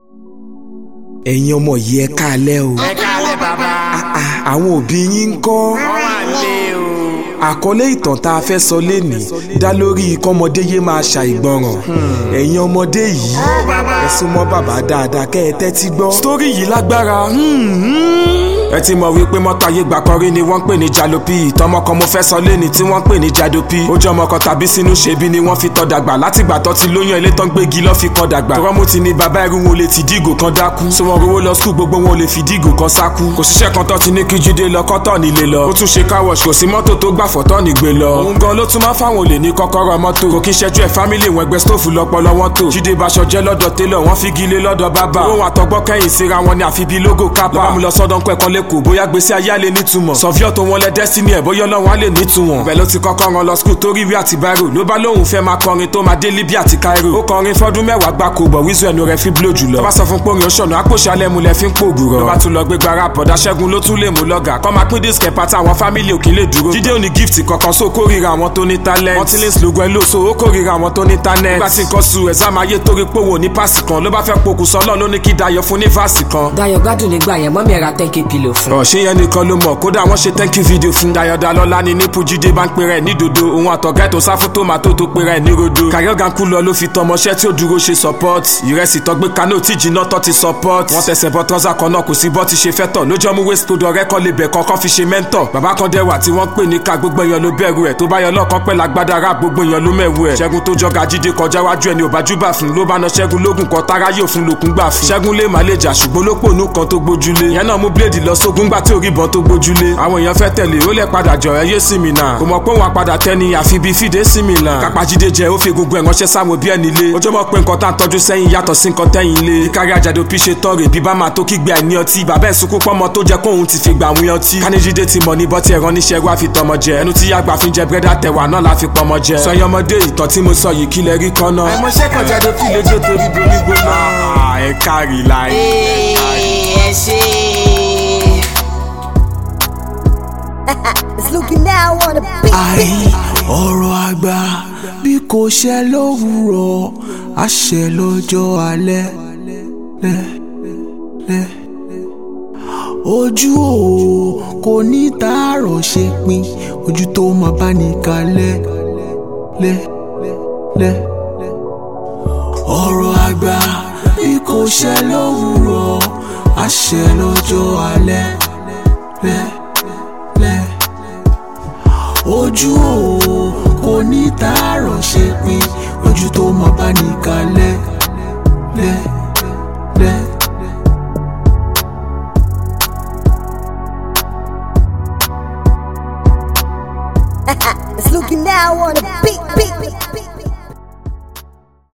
ẹ̀yin ọmọ yìí ẹ káalẹ́ o ẹ káalẹ́ bàbá. Ah, àwọn òbí yín ń kọ́ wọ́n wà lé o. àkọlé ìtàn tá a fẹ́ sọ lénìí dá lórí kọ́mọdé yé máa ṣàìgbọràn ẹ̀yin ọmọdé yìí ẹ súnmọ́ bàbá dáadáa kẹ́ ẹ tẹ́tí gbọ́. sítórì yìí lágbára ẹ ti mọ̀ wípé mọ́tò ayé gbà kan rí ni wọ́n ń pè ní jalopi ìtọ́mọ kan mo fẹ́ sọ léni tí wọ́n ń pè ní jadopi ó jẹ́ ọmọ kan tàbí sínú ṣebí ni wọ́n fi tọ́ dàgbà látìgbà tó ti lóyún ilé tán gbégi lọ́ fi kọ́ dàgbà tọ́rọ́ mo ti ní bàbá irú wọn ò lè ti dígò kan dákú so wọn rówó lọ skul gbogbo wọn ò lè fi dígò kan sákú kò síṣẹ́ kan tó ti ní kí jíde lọ kọ́tọ̀ nílé lọ ó tún ṣe káwọ̀ṣ kò sí mọ́tò tó gbà fọ́tọ́ nígbè lọ òun gan ló tún máa fáwọn olè ní kọ́kọ́rọ́ mọ́tò kò kí ṣẹ́jú ẹ̀ fámílì wọn ẹgbẹ́ stóòfù lọ́pọ̀lọ́ wọn tó jíde baṣọ jẹ́ lọ́dọ̀ télọ̀ wọ́n fi gilé lọ́dọ̀ bábà òun àtọgbọ́ kẹ́yìn síra wọn ni àfi bíi lógò kápá lọ́wọ́ mi lọ sọ́dọ̀ ń pẹ́kan lẹ́kọ̀ọ́ bóyá gbèsè ayé àlè nítumọ̀ sọfíọ́ tó wọn lẹ destiny ẹ̀ bóyá ọlọ́run á lè nítumọ̀ bẹ́ẹ̀ ló ti kọ́kọ́ ran lọ skul torí ìwé àti báírò ló bá lóun fẹ́ máa kọrin tó máa dé Libya àti Cairo ó kọrin fọ́dún mẹ́wàá gbáko bọ̀ wíṣọ ẹnu rẹ̀ fi blow jùlọ tó bá sọ fún pórin oṣọ̀nà àpòṣe alẹ́ mu lẹ fi ń pògùrọ̀ ló bá tún lọ gbé gbára bọ̀dá ṣẹ́gun ló tún lè mú lọ́gà kọ́ máa pín disc pátá àwọn fámìlì òkè lè dúró jíde òní gift kankan so kórìíra àwọn tó ní talent wọ́n ti lè slogan ẹ̀ lò so ó kórìíra àwọn tó ní talent nígbà tí nǹkan su exam ayé torí pé òun ò ní páàsì kan ló bá fẹ́ pokùnso ọlọ́run ló ní kí Dayọ̀ fún ní fásì kan Dayọ̀ gbádùn nígbà yẹn mọ́mí ẹ̀ ra ten k pillow fún. ọ̀ṣẹ́ yẹn nìkan ló mọ̀ kódà wọ́n ṣe thank you video fún Dayọ̀ Dalọ́lá ní nípò jíde bá ń pera ẹ̀ ní dodo òun àtọ̀gá ètò sáfù tòmátò tó pera ẹ̀ ní rodo kàyọ́gà kú lọ ló fi tọmọṣẹ́ tí ó dúró ṣe support ìrẹsì tọgbé kanó tí jìnnà tọ́ ti support wọ́n tẹsẹ̀ bọ́ tọ́sà kan náà kò sí bọ́ ti ṣe fẹ́ tọ̀ lójọ́ mú waste code ọ̀rẹ́ kan lè bẹ̀ kankan fi ṣe mentor bàbá kan dẹ́wà tí wọ́n pè ní ká gbogbo èèyàn ló bẹ̀rù ẹ̀ tó bá yọ lọ́kàn pẹ́ lágbádá rap gbogbo èèyàn ló mẹ̀wù ẹ̀ ṣẹ́gun tó jọga jíde kọjá wájú ẹni òbájúbà fún ló bá na ṣẹ́gun lógun kan tára yóò fún lòkun gbà fún ṣẹ́gun lè má lè jà ṣùgbọ́n ló pònú kan tó gbójúlé ìyẹn náà mú bíléèdì lọ sógun gbà tí orí ìbọn tó gbójúlé àwọn èèyàn fẹ́ tẹ̀lé ó lẹ̀ padà jọ ẹ yé sí mi náà kò mọ̀ pé òun àpadà tẹ́ni àfi bíi fìdé sí mi là kápájídé jẹ ó fi egungun ẹ̀ ránṣẹ́ sáwọn òbí ẹ̀ nílé ojú mọ̀ pé nǹkan tá à ń tọ́jú sẹ́yìn yàtọ̀ sí nǹkan tẹ́yìn ilé ìkárí àjàdo bí ṣe tọrọ ìbí bá máa tó kígbe àìní ọtí bàbá ẹ̀ sunkún pọ́mọ tó jẹ́ kóun ti fi gbà àwọn ọtí káníjídé ti mọ̀ ní bọ́tí ẹ̀rọ níṣẹ́ wá fi tọmọ jẹ ẹnu tí yàgbà fi jẹ bírẹ́dà tẹ̀wà náà la fi pọmọ jẹ sọyìn ọmọdé ìtàn tí mo sọ yìí kí lẹ rí kọ́nà. àìmọ̀ṣẹ́ kan jáde fi lè jó torí bomi gbóná. ẹ kárí láì. ẹ ṣe. It's looking now on the beat. àì ọ̀rọ̀ àgbà bí kò ṣẹ lówùrọ̀ àṣẹ lọ́jọ́ alẹ́ lẹ́ lẹ́ ojú o kò ní tààrọ̀ ṣe pin ojú tó máa bá ní kalẹ̀ lẹ́ lẹ́ ọ̀rọ̀ àgbà bí kò ṣẹ lówùrọ̀ àṣẹ lọ́jọ́ alẹ́ lẹ́ lẹ́ ojú o kò ní tààrọ̀ ṣe pin ojú tó mọ bá ní kalẹ̀ lẹ́ lẹ́. It's looking now on the beat. beat, beat, beat.